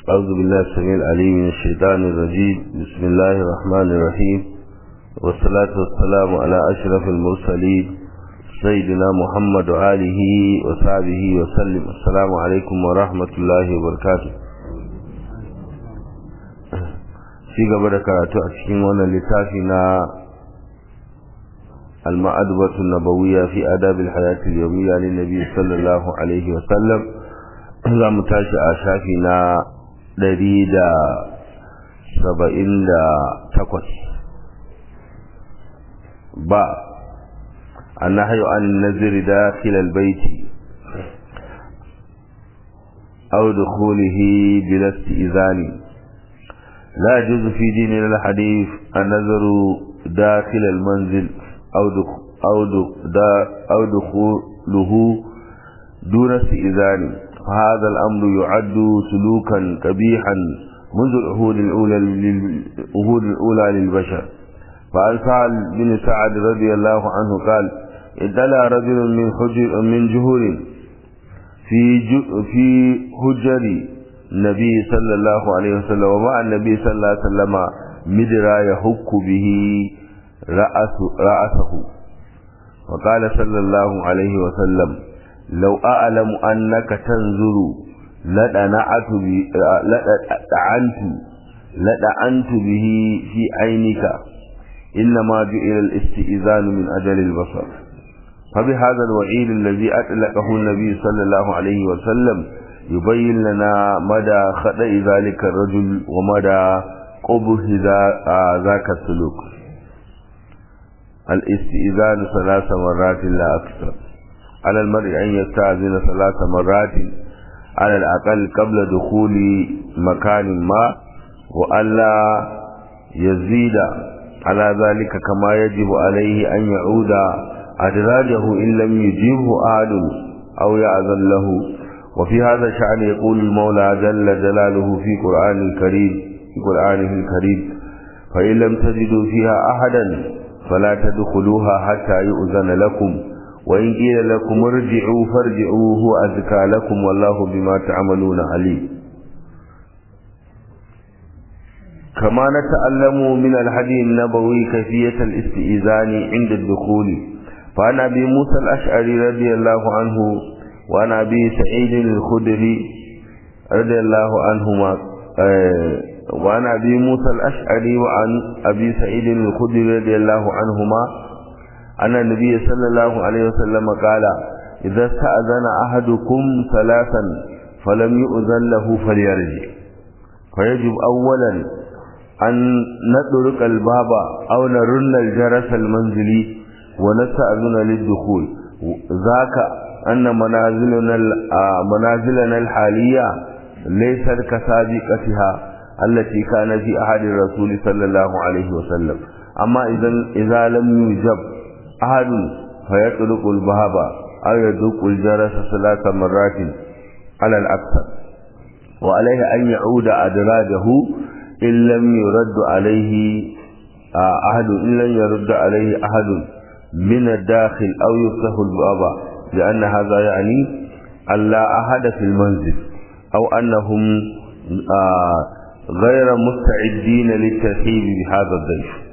أعوذ بالله السميع العليم من الشيطان الرجيم بسم الله الرحمن الرحيم والصلاة والسلام على أشرف المرسلين سيدنا محمد وآله وصحبه وسلم السلام عليكم ورحمة الله وبركاته في قبل كراتو أشكين وانا لتافنا المعدبة النبوية في آداب الحياة اليومية للنبي صلى الله عليه وسلم za mu tashi a shafi na ɗari da saba'in da takwas ba an na hayo an naziri da filal baiti أو دخوله بلا استئذان لا يجوز في دين الحديث النظر داخل المنزل أو أو دخوله دون استئذان فهذا الأمر يعد سلوكا قبيحا منذ العهود الأولى العهود الأولى للبشر فعن سعد بن سعد رضي الله عنه قال ادلى رجل من حجر من جهور في في حجر النبي صلى الله عليه وسلم ومع النبي صلى الله عليه وسلم مدرا يحك به رأس رأسه وقال صلى الله عليه وسلم لو أعلم أنك تنظر لدعنت لدعنت لدعنت به في عينك إنما جئل الاستئذان من أجل البصر فبهذا الوعيد الذي أطلقه النبي صلى الله عليه وسلم يبين لنا مدى خطأ ذلك الرجل ومدى قبه ذاك السلوك الاستئذان ثلاث مرات لا أكثر على المرء أن يستأذن ثلاث مرات على الأقل قبل دخول مكان ما وألا يزيد على ذلك كما يجب عليه أن يعود أدراجه إن لم يجيبه أحد أو يأذن له وفي هذا الشأن يقول المولى جل جلاله في قرآن الكريم في قرآنه الكريم فإن لم تجدوا فيها أحدا فلا تدخلوها حتى يؤذن لكم وإن قيل لكم ارجعوا فارجعوا هو أزكى لكم والله بما تعملون عليم كما نتعلم من الحديث النبوي كيفية الاستئذان عند الدخول فعن أبي موسى الأشعري رضي الله عنه وعن أبي سعيد الخدري رضي الله عنهما وعن أبي موسى الأشعري وعن أبي سعيد الخدري رضي الله عنهما أن النبي صلى الله عليه وسلم قال إذا استأذن أحدكم ثلاثا فلم يؤذن له فليرجع فيجب أولا أن نطرق الباب أو نرن الجرس المنزلي ونستأذن للدخول ذاك أن منازلنا منازلنا الحالية ليست كسابقتها التي كان في أحد الرسول صلى الله عليه وسلم أما إذا إذا لم يجب أحد فيطلق الباب أو يدق الجرس ثلاث مرات على الأكثر وعليه أن يعود أدراجه إن لم يرد عليه أحد إن لم يرد عليه أحد من الداخل أو يفتح الباب لأن هذا يعني أن لا أحد في المنزل أو أنهم غير مستعدين للترحيب بهذا الضيف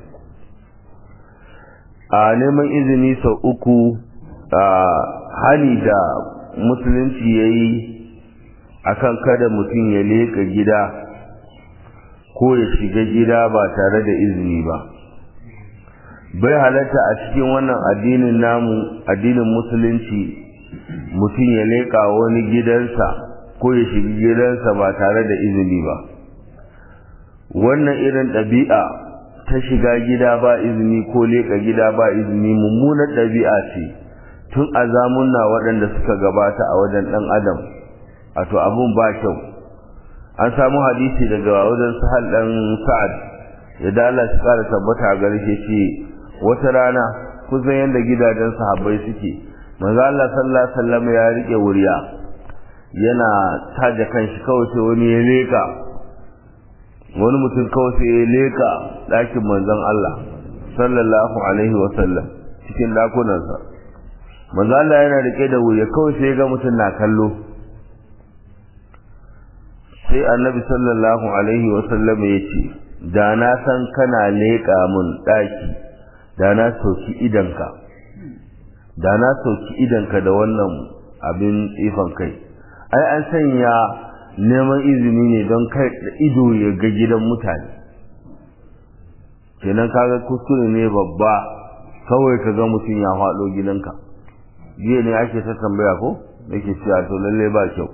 a neman izini sau uku a hali da musulunci ya yi akan kada mutum ya leƙa gida ko ya shiga gida ba tare da izini ba bai halatta a cikin wannan addinin namu addinin musulunci mutum ya leƙa wani gidansa ko ya shiga gidansa ba tare da izini ba wannan irin ɗabi'a ta shiga gida ba izini ko leƙa gida ba izini mummunar ɗabi'a ce tun a zamunna waɗanda suka gabata a wajen ɗan adam wato abun ba kyau an samu hadisi daga wajen sahal ɗan sa'ad ya da Allah shi ƙara tabbata a gare ce wata rana kusan yadda gidajen sahabbai suke manzo Allah sallallahu alaihi wasallam ya rike wuriya yana taje kanshi kawai sai wani ya leƙa wani mutum kawai sai ya leka ɗakin manzon Allah sallallahu alaihi wa sallam cikin ɗakunansa manzon Allah yana rike da wuya kawai sai ya ga mutum na kallo sai annabi sallallahu alaihi wasallam ya ce da na san kana leƙa mun ɗaki da na soki idanka da na soki idanka da wannan abin tsifan kai ai an sanya neman izini ne don kai da ido ya ga gidan mutane kenan kaga kuskure ne babba kawai ka ga mutum ya faɗo gidanka jiya ne ake ta tambaya ko yake cewa to lalle ba kyau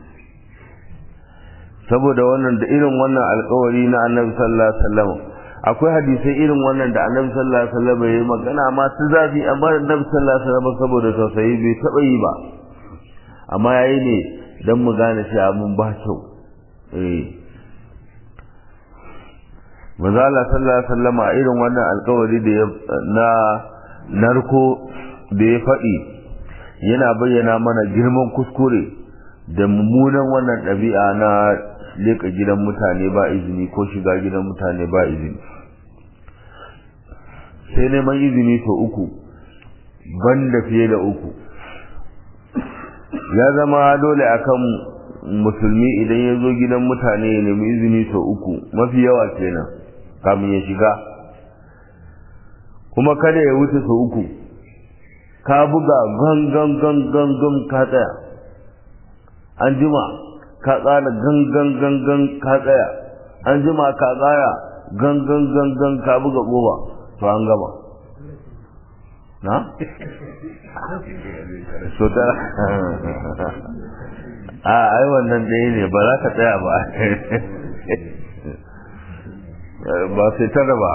saboda wannan da irin wannan alkawari na annabi sallallahu alaihi wasallam akwai hadisai irin wannan da annabi sallallahu alaihi wasallam ya yi magana masu zafi amma annabi sallallahu alaihi wasallam saboda tausayi bai taba yi ba amma yayi ne dan mu gane cewa mun ba kyau eh manzo Allah sallallahu alaihi wasallam a irin wannan alkawari da na narko da ya faɗi yana bayyana mana girman kuskure da mummunan wannan ɗabi'a na leka gidan mutane ba izini ko shiga gidan mutane ba izini sai neman izini sau uku banda fiye da uku ya zama dole akan musulmi idan ya zo gidan mutane ya nemi izini sau uku mafi yawa kenan kamin ya shiga kuma kada ya wuce sau uku ka buga gangan gangan gan ka tsaya an jima ka tsara gangan gangan ka tsaya an jima ka tsaya gangan gangan ka buga goma to an gama na? so ta a ai wannan ɗaya ne ba za ka tsaya ba ba sai tara ba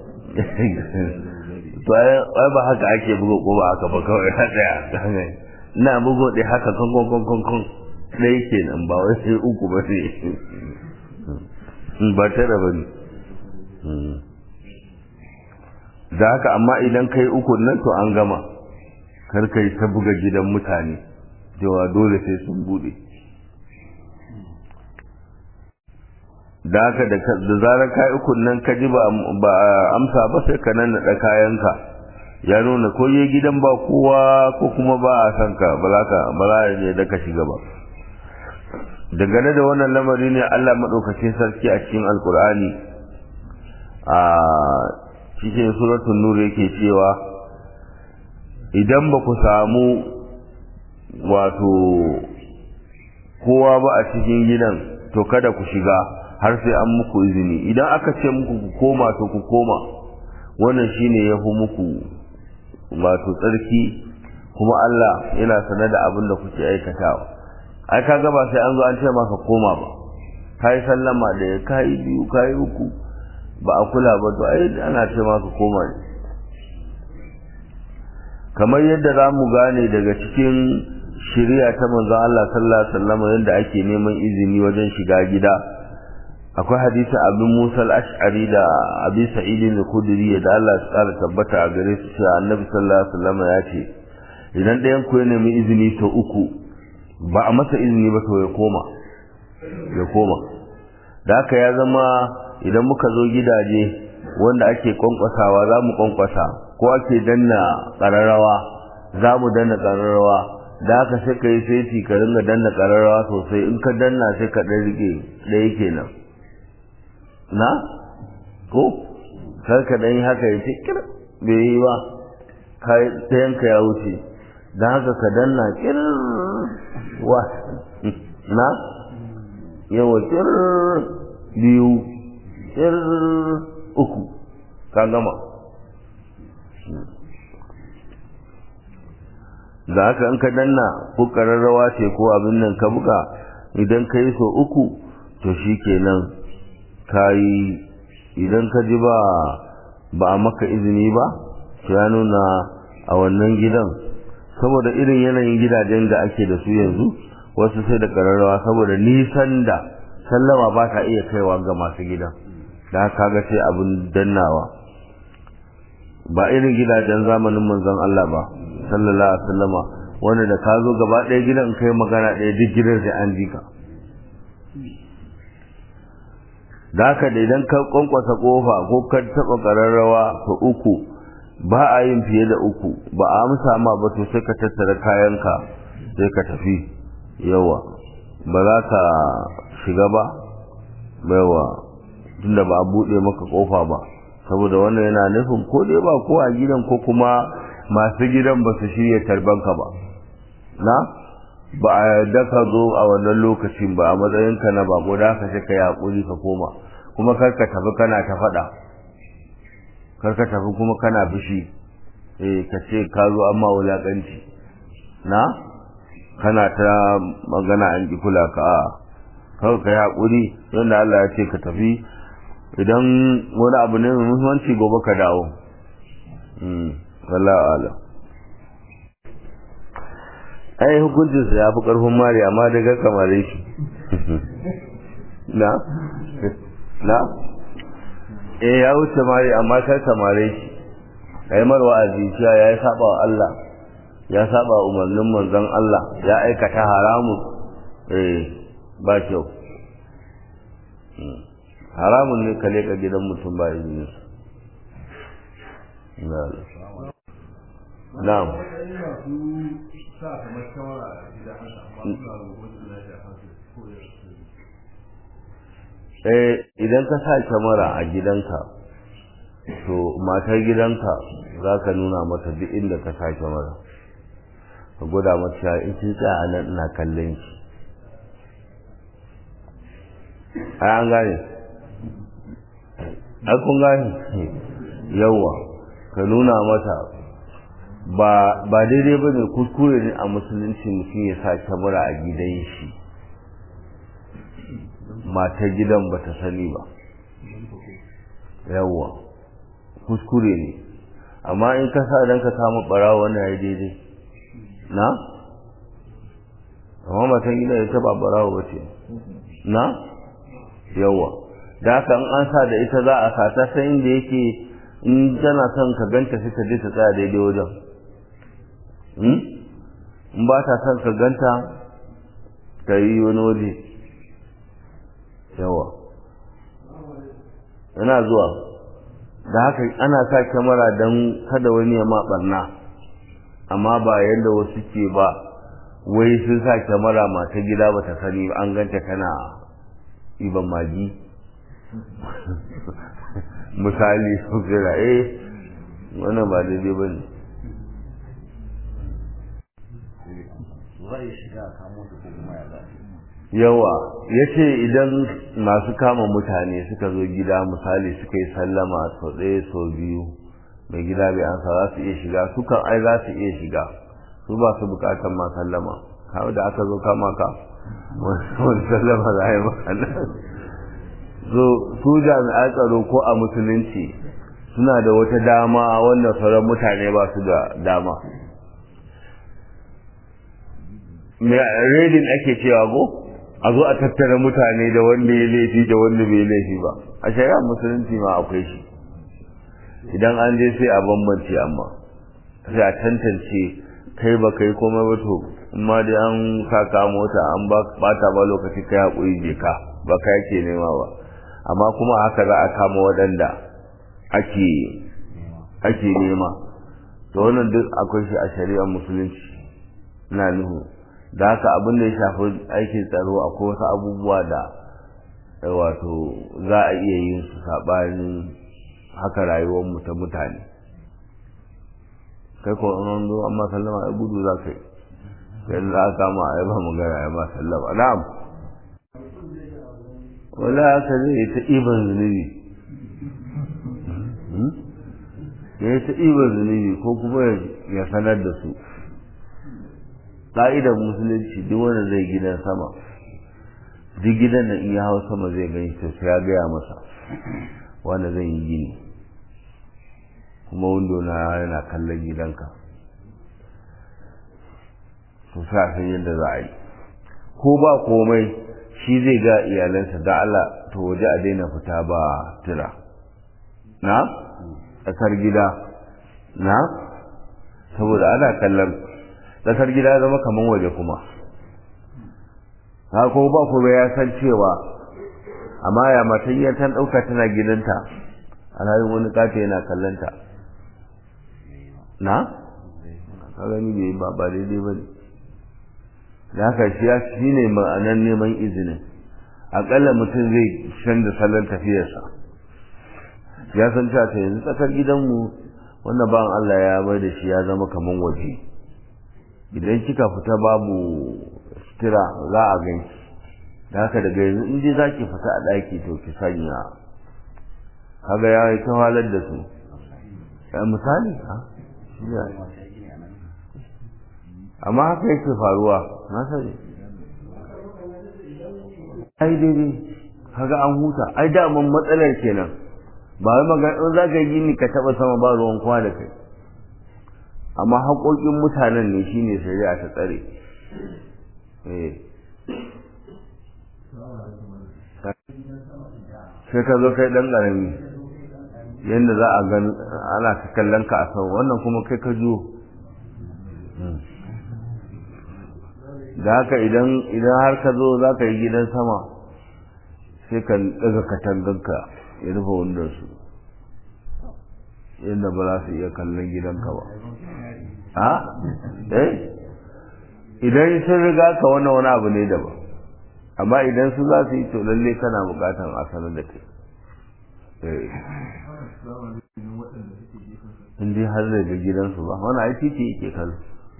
to ai ba haka ake buga goma haka ba kawai ka tsaya na bugo ɗaya haka kan kan kan kan ɗaya kenan ba wai sai uku ba sai ba tara ba ne da haka amma idan kai uku nan to an gama kar kai ta buga gidan mutane cewa dole sai sun bude da haka da zarar kai uku nan ka ji ba amsa ba sai ka nan da kayanka ya nuna ko je gidan ba kowa ko kuma ba a san ka ba za ka ba za ne da ka shiga ba dangane da wannan lamari ne Allah madaukakin sarki a cikin alkur'ani a cikin suratul nur yake cewa idan ba ku samu wato kowa ba a cikin gidan to kada ku shiga har sai an muku izini idan aka ce muku ku koma to ku koma wannan shine ya fi muku wato tsarki kuma Allah yana sanar da abin da kuke aikatawa ai kaga ba sai an zo an ce maka koma ba kai sallama da kai biyu kai uku ba a kula ba to ai ana ce maka koma ne kamar yadda za mu gane daga cikin shari'a ta manzon Allah sallallahu alaihi wasallam yadda ake neman izini wajen shiga gida akwai hadisi abin Musa al-Ash'ari da Abi Sa'id al-Khudri da Allah ya tsara tabbata a gare su cewa Annabi sallallahu alaihi wasallam ya ce idan ɗayan ku ya nemi izini ta uku ba a masa izini ba to ya koma ya koma da haka ya zama idan muka zo gidaje wanda ake kwankwasawa za mu kwankwasa ko ake danna ƙararrawa za mu danna ƙararrawa da haka sai ka yi saiti ka ringa danna ƙararrawa sosai in ka danna sai ka ɗan rike ɗaya kenan na ko kar ka ɗan yi haka ya ce kir bai yi ba ɗayanka ya wuce don haka ka danna kir wa na yawa kir biyu kir uku ka gama da haka in ka danna ko ƙararrawa ce ko abin nan ka buga idan ka yi so uku to shi kenan ka yi idan ka ji ba ba a maka izini ba ya nuna a wannan gidan saboda irin yanayin gidajen da ake da su yanzu wasu sai da ƙararrawa saboda nisan da sallama ba ta iya kaiwa ga masu gidan da haka ga sai abin dannawa ba irin gidajen zamanin manzon Allah ba sallallahu alaihi wasallama wanda da ka zo gaba ɗaya gidan kai magana ɗaya duk gidan sai an jika da haka da idan ka kwankwasa kofa ko ka taɓa ƙararrawa to uku ba a yin fiye da uku ba a amsa ma ba to sai ka tattara kayanka sai ka tafi yawa ba za ka shiga ba baiwa tunda ba a buɗe maka ƙofa ba saboda wannan yana nufin ko dai ba ko a gidan ko kuma masu gidan ba su shirya tarbanka ba na ba a yarda ka zo a wannan lokacin ba a matsayinka na bako da ka ka yi haƙuri ka koma kuma kar ka tafi kana ta faɗa kar ka tafi kuma kana fushi eh ka ce ka zo amma wulaƙanci na kana ta magana an ki kula ka a kawai ka yi haƙuri yadda Allah ya ce ka tafi idan wani abu ne mai muhimmanci gobe ka dawo wallahu alam ai hukuncinsa ya fi ƙarfin mari amma daga kamare shi na na eh ya wuce mari amma kar kamare shi kai mar wa'azi cewa ya yi saba wa Allah ya saba umarnin manzon Allah ya aikata haramun eh ba kyau haramun ne ka leka gidan mutum ba izinin na'am eh idan ka sa kyamara a gidanka to matar gidanka za ka nuna mata duk inda ka sa kyamara ka gwada mata in kin tsaya a nan ina kallon ki ai an gane ai kun gane yawa ka nuna mata ba ba daidai bane kuskure ne a musulunci mutum ya sa kyamara a gidan shi matar gidan ba ta sani ba yawa kuskure ne amma in ka sa dan ka kama barawa wannan ya daidai na amma matan gidan ita ba barawa ba ce na yawa da haka in an sa da ita za a sa ta san inda yake in tana son ka ganta sai ta je ta tsaya daidai wajen in ba ta son ka ganta ta yi wani waje yawa yana zuwa da haka ana sa kyamara don kada wani ya ma barna amma ba yadda wasu ke ba wai sun sa kyamara mata gida ba ta sani an ganta kana iban magi misali su kira eh wannan ba daidai ba ne yawa ya ce idan masu kama mutane suka zo gida misali suka yi sallama sau ɗaya sau biyu mai gida bai ansa za su iya shiga su kan ai za su iya shiga su ba su bukatar ma sallama kawai da aka zo kama ka wani sallama za a yi maka so su jami'an tsaro ko a musulunci suna da wata dama wanda sauran mutane ba su da dama redin ake cewa go a zo a tattara mutane da wanda ya laifi da wanda bai laifi ba a shari'ar musulunci ma akwai shi idan an je sai a bambance amma sai a tantance kai ba kai komai ba to amma dai an saka mota an bata ba lokaci kai haƙuri je ka ba ka yake nema ba amma kuma haka za a kama waɗanda ake ake nema to wannan duk akwai shi a shari'ar musulunci na nuhu da haka abin da ya shafi aikin tsaro akwai wasu abubuwa da wato za a iya yin su saɓanin haka rayuwar mu ta mutane kai ko an zo amma sallama ai gudu za ka yi yanzu za a kama a yi ba magana ya ma sallama na'am wala haka zai ta iban zunubi ya yi ta iban zunubi ko kuma ya sanar da su ƙa'idar musulunci duk wanda zai gidan sama duk gidan da iya hau sama zai gani to sai ya gaya masa wanda zai yi gini kuma windo na yana kallon gidanka to sa san yadda za a yi ko ba komai shi zai ga iyalansa da Allah to waje a daina fita ba tira na tsakar gida na saboda ana kallon tsakar gida ya zama kaman waje kuma ha ko ba kuma ya san cewa amma ya matan ya tan dauka tana gidanta alhalin wani kafe yana kallanta na ka gani bai ba ba daidai ba ne da haka shi ya shi ne ma'anar neman izinin akalla mutum zai canza salon tafiyarsa ya san cewa ta yanzu tsakar gidanmu wannan bayan Allah ya bai da shi ya zama kaman waje idan kika fita babu sutura za a ganki da haka daga yanzu in dai za ki fita a ɗaki to ki sanya kaga ya yi halar da su misali ha amma haka yake faruwa na sani ai daidai kaga an huta ai daman matsalar kenan ba wai magana in za ka yi ni ka taba sama ba ruwan kwa da kai amma haƙoƙin mutanen ne shine shari'a ta tsare eh sai ka zo kai dan ƙarami yadda za a gan ana ta kallon ka a sau wannan kuma kai ka juyo da haka idan idan har ka zo za ka yi gidan sama sai ka daga katanganka ya rufe wundar su yadda ba za su iya kallon gidanka ba a eh idan sun riga ka wannan wani abu ne daban amma idan su za su yi to lalle kana bukatan a sanar da kai in dai har zai ga gidansu ba wani ai titi yake kallo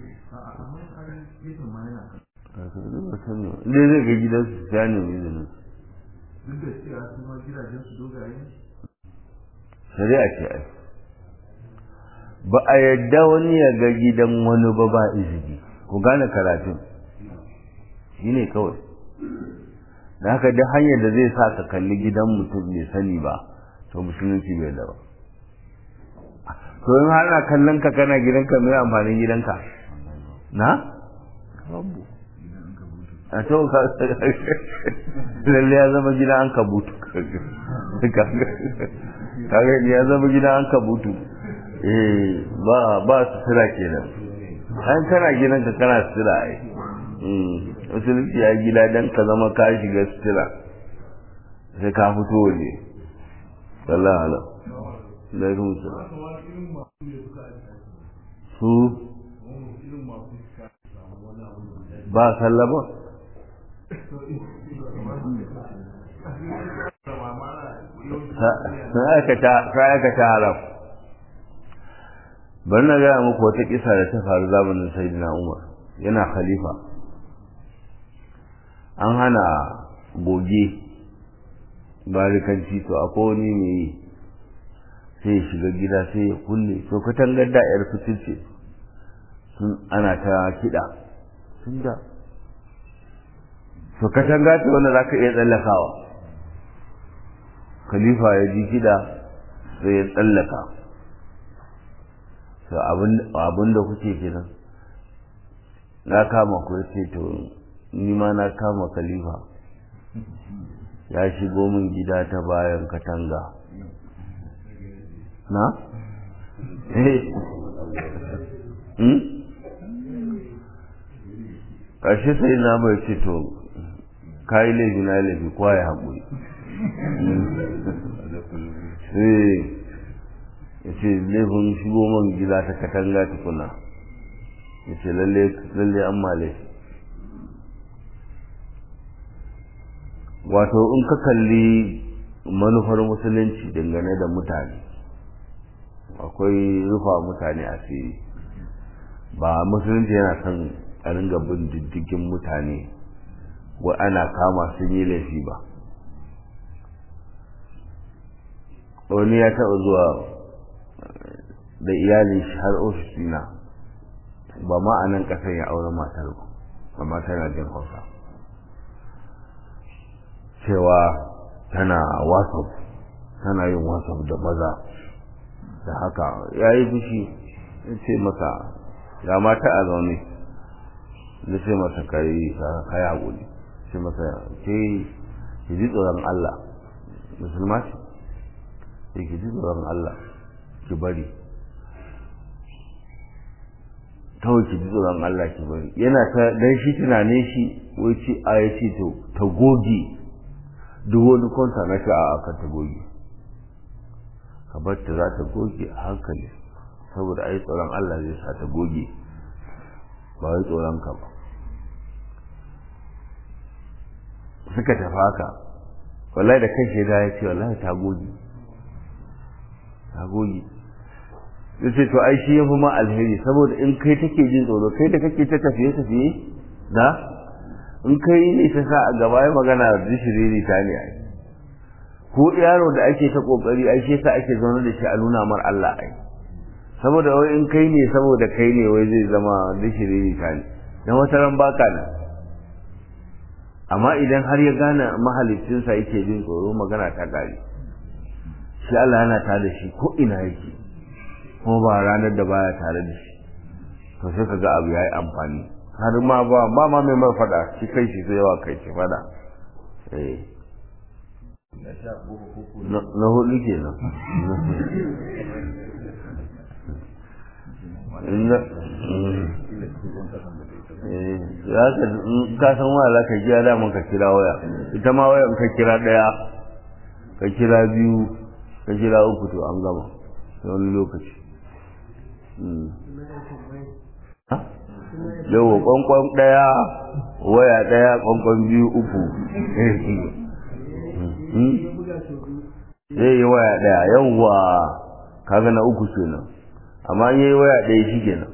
in dai zai ga gidansu ya nemi izinin duk da cewa su ma gidajen su dogaye shari'a ce ai ba a yadda wani ya ga gidan wani ba ba izini ku gane karatun shi ne kawai da haka duk hanyar da zai sa ka kalli gidan mutum bai sani ba to musulunci bai da ba to in har na kallon ka kana gidanka mai amfanin gidanka na babu a to ka lalle ya zama gidan an kabutu kaga ya zama gidan an kabutu eh ba ba sutura kenan an kana gidanka kana sutura ai musulunci ya gida dan ka zama ka shiga sutura sai ka fito waje sallallahu alaihi alaikum salam su ba sallama sai aka ta haram bari na gaya muku wata kisa da ta faru zamanin sayyidina umar yana khalifa an hana goge barikanci to akwai wani mai yi sai ya shiga gida sai ya kulle to katangar da yar fitil ce sun ana ta kiɗa sun da to katanga ce wanda za ka iya tsallakawa khalifa ya ji kiɗa sai ya tsallaka to abin da kuke kenan na kama ku ce to ni ma na kama khalifa ya shigo min gida ta bayan katanga na? eh ƙarshe sai na bai ce to kayi laifi na laifi kwa ya haƙuri eh ya ce laifin shigo man gida ta katanga tukuna ya ce lalle an ma laifi wato in ka kalli manufar musulunci dangane da mutane akwai rufa mutane asiri ba musulunci yana son a ringa bin diddigin mutane wa ana kama sun yi laifi ba wani ya taɓa zuwa da iyalin shi har ofisina ba ma a nan ƙasar ya aure matar ba amma tana jin hausa cewa tana whatsapp tana yin whatsapp da maza da haka ya yi fushi ya ce masa ya mata a zaune da ce masa kai kaya haƙuri ce masa ke ki ji tsoron Allah musulma ce ke ki ji tsoron Allah ki bari kawai ki ji tsoron Allah ki bari yana ta dan shi tunanin shi wai ci a ya ce to ta goge duk wani kwanta na shi a aka ta goge ka bar ta za ta goge a hankali saboda ai tsoron Allah zai sa ta goge ba wai tsoron ka ba suka tafi haka wallahi da kai shaida ya ce wallahi ta goge ta goge ya ce to ai shi ya fi ma alheri saboda in kai take jin tsoro kai da kake ta tafiye tafiye da in kai ne ta sa a gaba ya magana zishiriri ta ne ai ko yaro da ake ta kokari ai shi sa ake zaune da shi a nuna mar Allah ai saboda wai in kai ne saboda kai ne wai zai zama zishiriri ta ne dan wata ran baka nan amma idan har ya gane mahalicinsa yake jin tsoro magana ta gari shi Allah yana tare da shi ko ina yake kuma ba ranar da baya tare da shi to sai ka ga abu yayi amfani har ma ba ba ma mai mai fada shi kai shi sai yawa kai shi fada eh na hudu kenan ya ka san waya za ka kira daman ka kira waya ita ma waya ka kira daya ka kira biyu ka kira uku to an gama sai wani lokaci yau kwankwan daya waya daya kwankwan biyu uku zai yi waya daya yauwa kaga na uku kenan amma yi waya daya shi kenan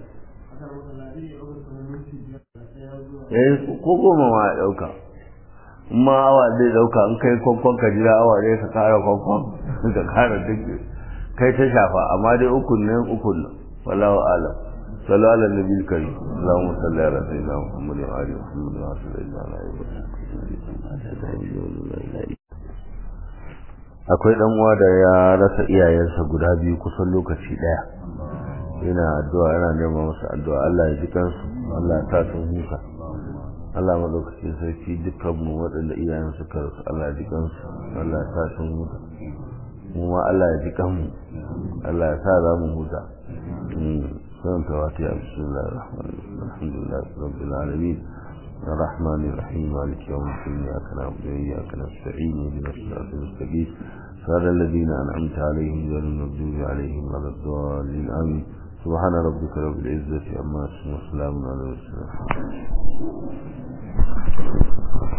eh ko goma ma ya dauka ma awa zai dauka in kai kwankwan ka jira awa ne ka kara kwankwan ka kara duk kai ta shafa amma dai ukun ne ukun ne wallahu alam sallu ala nabi karim allahumma salli ala sayyidina muhammad wa ali muhammad wa sallallahu akwai dan uwa da ya rasa iyayensa guda biyu kusan lokaci daya yana addu'a yana neman masa addu'a Allah ya ji kansu Allah ya ta sun huka Allah madaukakin sarki dukkan mu waɗanda iyayen suka rasu Allah ya ji kansu Allah ya sa sun huta mu ma Allah ya ji kanmu Allah ya sa za mu huta sun tawati a bismillah ar-rahman alhamdulillah rabbil alamin الرحمن الرحيم مالك يوم الدين إياك نعبد وإياك نستعين اهدنا الصراط المستقيم صراط الذين أنعمت عليهم غير المغضوب عليهم ولا الضالين آمين سبحان ربك رب العزة عما يصفون وسلام على المرسلين